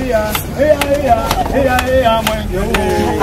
iya, iya, iya, iya, iya, mwenge huu.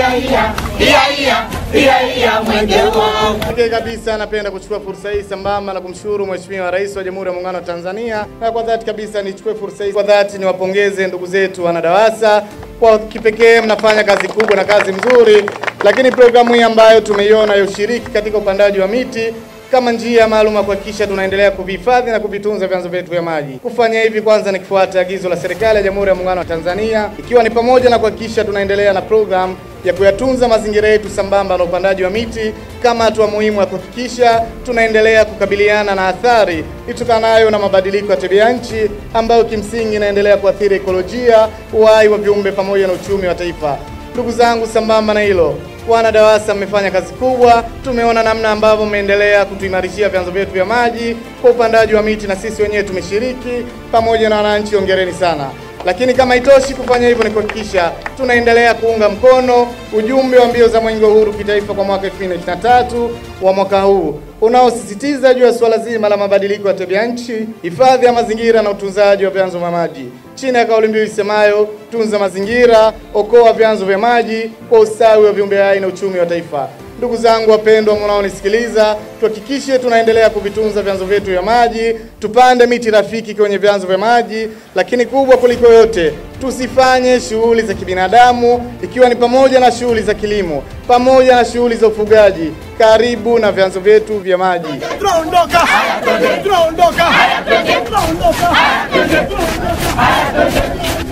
Pekee kabisa napenda kuchukua fursa hii sambamba na kumshukuru Mheshimiwa Rais wa Jamhuri ya Muungano wa Tanzania, na kwa dhati kabisa nichukue fursa hii kwa dhati niwapongeze ndugu zetu wana DAWASA kwa kipekee, mnafanya kazi kubwa na kazi mzuri, lakini programu hii ambayo tumeiona ya ushiriki katika upandaji wa miti kama njia maalum ya kuhakikisha tunaendelea kuvihifadhi na kuvitunza vyanzo vyetu vya maji. Kufanya hivi kwanza ni kufuata agizo la serikali ya Jamhuri ya Muungano wa Tanzania, ikiwa ni pamoja na kuhakikisha tunaendelea na program ya kuyatunza mazingira yetu sambamba na upandaji wa miti kama hatua muhimu ya kuhakikisha tunaendelea kukabiliana na athari itokanayo na mabadiliko ya tabia nchi ambayo kimsingi inaendelea kuathiri ekolojia, uhai wa viumbe pamoja na uchumi wa taifa. Ndugu zangu, sambamba na hilo, wana DAWASA mmefanya kazi kubwa. Tumeona namna ambavyo mmeendelea kutuimarishia vyanzo vyetu vya maji kwa upandaji wa miti, na sisi wenyewe tumeshiriki pamoja na wananchi. Hongereni sana. Lakini kama haitoshi kufanya hivyo, ni kuhakikisha tunaendelea kuunga mkono ujumbe wa mbio za Mwenge wa Uhuru kitaifa kwa mwaka 2023 wa mwaka huu unaosisitiza juu ya suala zima la mabadiliko ya tabia nchi, hifadhi ya mazingira na utunzaji wa vyanzo vya maji chini ya kauli mbiu isemayo tunza mazingira, okoa vyanzo vya maji kwa ustawi wa viumbe hai na uchumi wa taifa. Ndugu zangu wapendwa mnaonisikiliza, tuhakikishe tunaendelea kuvitunza vyanzo vyetu vya maji, tupande miti rafiki kwenye vyanzo vya maji, lakini kubwa kuliko yote, tusifanye shughuli za kibinadamu, ikiwa ni pamoja na shughuli za kilimo pamoja na shughuli za ufugaji karibu na vyanzo vyetu vya maji. Tunaondoka, tunaondoka, tunaondoka, tunaondoka.